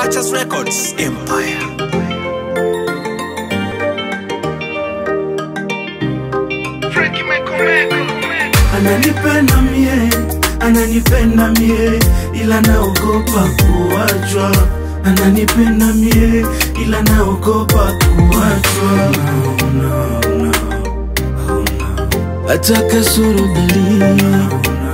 Purchase Records Empire. Ananipenda mie, ananipenda mie, ila naogopa kuachwa. Ananipenda mie, ila naogopa kuachwa. Hata kasoro dalili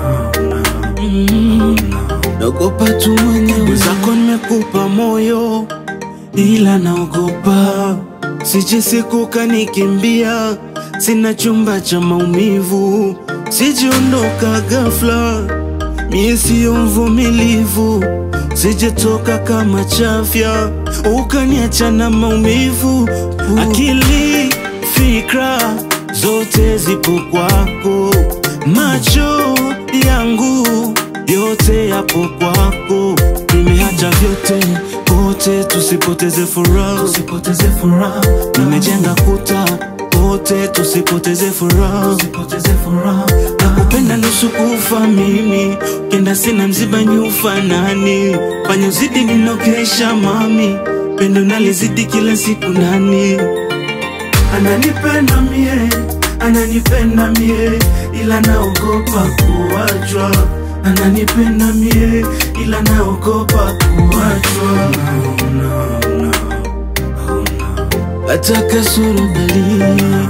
Mm, naogopa tu mwenyewe. Zako nimekupa moyo, ila naogopa sije siku kanikimbia. Sina chumba cha maumivu, sijiondoka ghafla. Mie siyo mvumilivu, sijetoka kama chafya, ukaniacha na maumivu. Akili, fikra zote zipo kwako, macho yangu yote yapo kwako. Nimeacha vyote kote, tusipoteze furaha, tusipoteze furaha. Nimejenga kuta wote, tusipoteze furaha, tusipoteze furaha. Nakupenda nusu kufa mimi, kenda sina mziba nyufa nani, fanya uzidi ninokesha mami, pendo nalizidi kila siku nani Ananipenda mie, ananipenda mie, ila naogopa kuachwa. Ananipenda mie, ila naogopa kuachwa. Hata kasoro dalili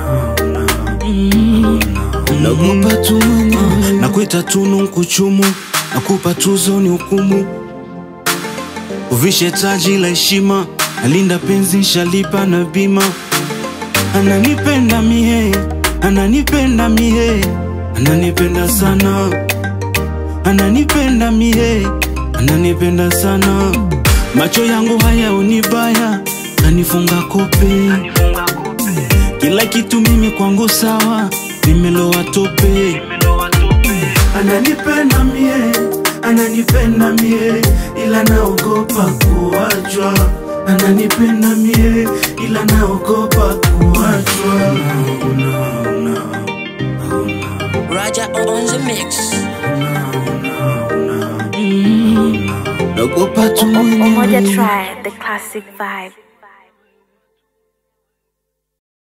Mm, naogopa tu mwenyewe. Nakuita tunu nkuchumu, nakupa tuzo ni hukumu uvishe taji la heshima, nalinda penzi nshalipa na bima. Ananipenda mie, ananipenda mie, ananipenda sana, ananipenda mie, ananipenda sana. Macho yangu haya unibaya, kanifunga kope, kila kitu mimi kwangu sawa, nimelowa tope. Ananipenda mie, ananipenda mie, ila naogopa kuachwa. Ananipenda mie, ila naogopa kuachwa. Raja on the mix. Naogopa tu Umoja mwenyewe. Tribe, the classic vibe.